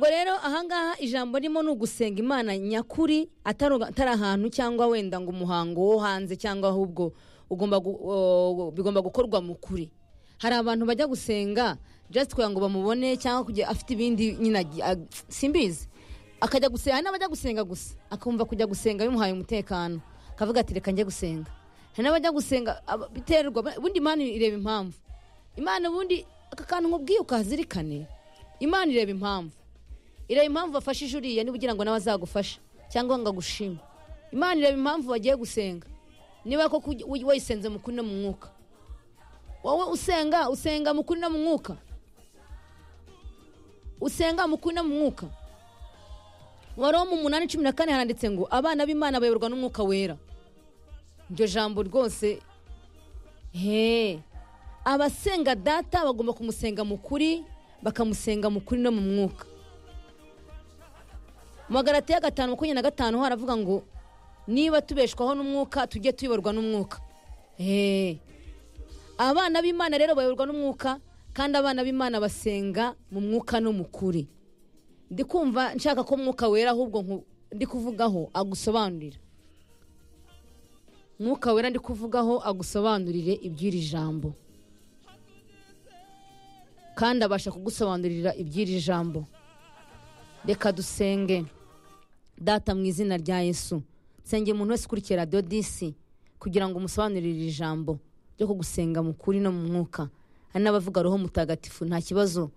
rero ahangaha ijambo ririmo ni ugusenga imana nyakuri atari atari ahantu cyangwa wenda ngo umuhango wo hanze cyangwa ahubwo ugomba gu- o- bigomba gukorwa mu kuri hari abantu bajya gusenga just kugira ngo bamubone cyangwa kugira afite ibindi nyine agi- ag- simbizi akajya gusenga hari n'abajya gusenga gusa akumva kujya gusenga bimuhaye umutekano akavuga ati reka njye gusenga hari n'abajya gusenga aba- biterwa ubundi imana ireba impamvu imana ubundi aka kantu nkubwiye ukahazirikane imana ireba impamvu ireba impamvu wafashije uriya niba ugira ngo nawe azagufasha cyangwa ngo agushime imana ireba impamvu wagiye gusenga niba koko ugi- ugi- wayisenze mu kuri no mu mwuka wowe usenga usenga mu kuri no mu mwuka usenga mu kuri no mu mwuka waroma umunani cumi na kane haranditse ngo abana b'imana bayoborwa n'umwuka wera iryo jambo rwose he abasenga data bagomba kumusenga mu kuri bakamusenga mu kuri no mu mwuka mu magarati ya gatanu makumyabiri na gatanu haravuga ngo niba tubeshwaho n'umwuka tujye tuyoborwa n'umwuka Hey. abana b'imana rero bayoborwa n'umwuka kandi abana b'imana basenga mu mwuka no mu kuri ndi kumva nshaka ko umwuka wera ahubwo nku- ndi kuvugaho agusobanurira mwuka wera ndi kuvugaho agusobanurire iby'iri jambo kandi abasha kugusobanurira iby'iri jambo reka dusenge data mu izina rya yesu nsengera umuntu wese ukurikira radiyo disi kugira ngo umusobanurire iri jambo ryo kugusenga mu kuri no mu mwuka hari n'abavuga roho mutagatifu nta kibazo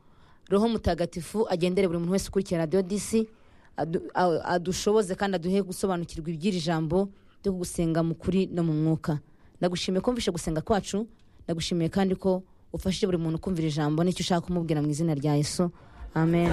roho mutagatifu agendere buri muntu wese ukurikira radiyo disi adu- a- adushoboze kandi aduhe gusobanukirwa iby'iri jambo ryo kugusenga mu kuri no mu mwuka ndagushimiye ko mvishe gusenga kwacu ndagushimiye kandi ko ufashije buri muntu kumvira ijambo n'icyo ushaka kumubwira mu izina rya yesu amen